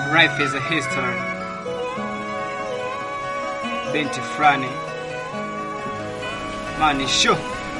Life is a history. Binti fulani mani sho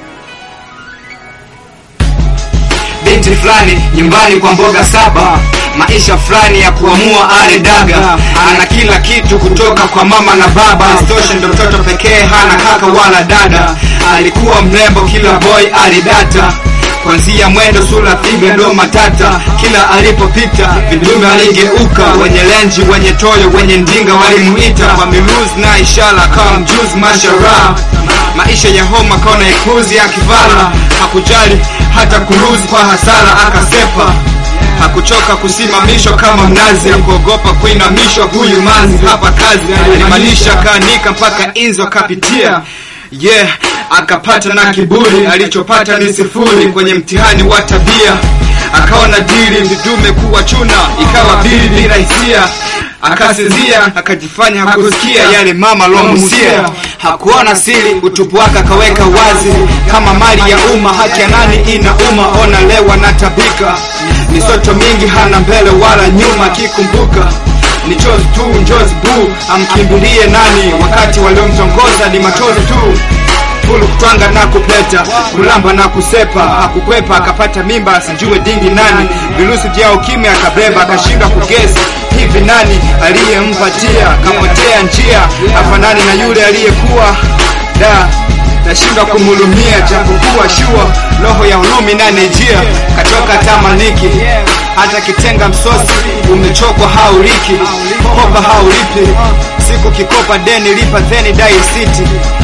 binti fulani nyumbani kwa mboga saba maisha fulani ya kuamua ale daga ana kila kitu kutoka kwa mama na baba stoshe ndo mtoto pekee hana kaka wala dada alikuwa mrembo kila boy alidata kwanzia mwendo sura figa ndo matata kila alipopita vidume aligeuka wenye lenji wenye toyo wenye ndinga walimuita kwa miruzi na ishara kama mjuzi mashara maisha ya homa kaona ikuzi akivala hakujali hata kuruzi kwa hasara akasepa hakuchoka kusimamishwa kama mnazi akuogopa kuinamishwa huyu manzi hapa kazi alimalisha kaanika mpaka inzo akapitia yeah akapata na kiburi alichopata ni sifuri kwenye mtihani wa tabia akaona dili vidume kuwa chuna ikawa bili bila hisia akasinzia akajifanya hakusikia yale mama lomusia hakuona siri utupu wake akaweka wazi kama mali ya umma haki ya nani ina umma ona lewa na tabika misoto mingi hana mbele wala nyuma akikumbuka ni chozi tu njozi bu amkimbilie nani wakati waliomtongoza ni machozi tu fulu kutwanga na kupeta kulamba na kusepa hakukwepa akapata mimba asijue dingi nani virusi vya ukimwi akabeba akashindwa kugesi hivi nani aliyempatia kapotea njia afanani na yule aliyekuwa da nashindwa kumhulumia japokuwa shua roho ya ulumi nanejia katoka tamaniki hata kitenga msosi umechokwa hauliki kopa haulipi siku kikopa deni lipa theni dai city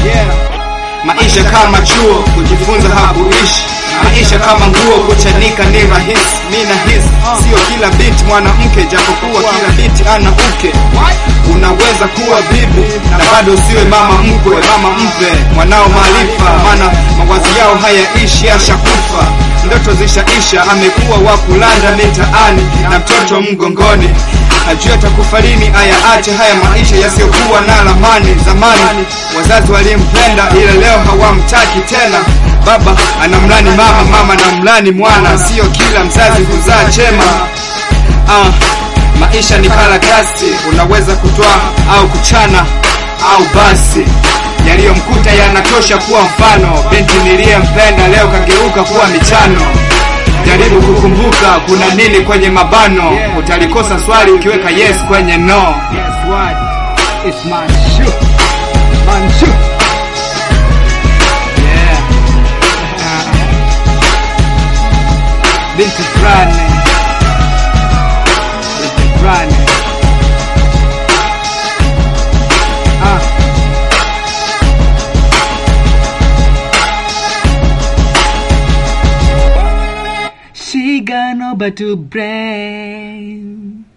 maisha kama chuo kujifunza hakuishi maisha kama nguo kuchanika ni rahisi mi nahisi sio kila binti mwanamke japokuwa kila binti ana uke unaweza kuwa bibi na bado usiwe mama mkwe mama mpe mwanao maarifa maana mawazo yao hayaishi ashakufa ndoto zishaisha amekuwa wa kulanda mitaani na mtoto mgongoni ajue atakufa lini ayaache haya maisha yasiyokuwa na lamani zamani wazazi walimpenda ila leo hawamtaki tena baba anamlani mama mama na mlani mwana sio kila mzazi huzaa chema ah, maisha ni karatasi unaweza kutoa au kuchana au basi yaliyomkuta yanatosha kuwa mfano binti niliyempenda leo kageuka kuwa michano jaribu kukumbuka kuna nini kwenye mabano utalikosa swali ukiweka yes kwenye no Guess what? It's Manchu. Manchu. Yeah. Binti fulani. Binti fulani. Ah. She got no but to brain.